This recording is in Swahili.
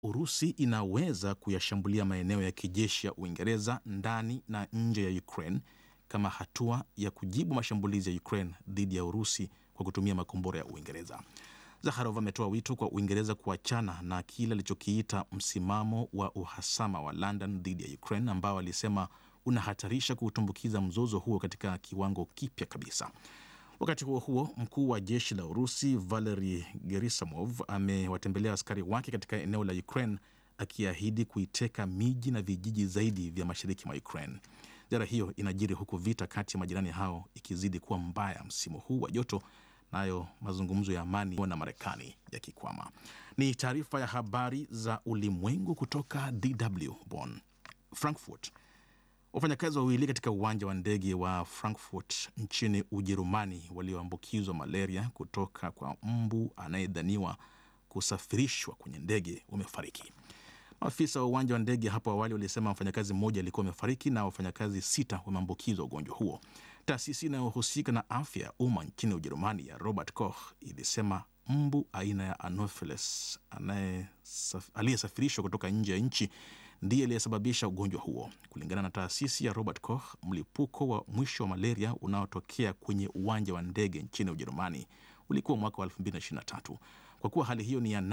Urusi inaweza kuyashambulia maeneo ya kijeshi ya Uingereza ndani na nje ya Ukraine kama hatua ya kujibu mashambulizi ya Ukraine dhidi ya Urusi kwa kutumia makombora ya Uingereza. Zakharov ametoa wito kwa Uingereza kuachana na kile alichokiita msimamo wa uhasama wa London dhidi ya Ukraine ambao alisema unahatarisha kuutumbukiza mzozo huo katika kiwango kipya kabisa. Wakati huo huo, mkuu wa jeshi la Urusi Valery Gerasimov amewatembelea askari wake katika eneo la Ukraine akiahidi kuiteka miji na vijiji zaidi vya mashariki mwa Ukraine. Ziara hiyo inajiri huku vita kati ya majirani hao ikizidi kuwa mbaya msimu huu wa joto, nayo mazungumzo ya amani na Marekani yakikwama. Ni taarifa ya habari za ulimwengu kutoka DW Bonn. Frankfurt Wafanyakazi wawili katika uwanja wa ndege wa Frankfurt nchini Ujerumani walioambukizwa malaria kutoka kwa mbu anayedhaniwa kusafirishwa kwenye ndege wamefariki. Maafisa wa uwanja wa ndege hapo awali walisema mfanyakazi mmoja alikuwa amefariki na wafanyakazi sita wameambukizwa ugonjwa huo. Taasisi inayohusika na afya ya umma nchini Ujerumani ya Robert Koch ilisema mbu aina ya Anopheles aliyesafirishwa kutoka nje ya nchi ndiye aliyesababisha ugonjwa huo. Kulingana na taasisi ya Robert Koch, mlipuko wa mwisho wa malaria unaotokea kwenye uwanja wa ndege nchini Ujerumani ulikuwa mwaka wa 2023. Kwa kuwa hali hiyo ni ya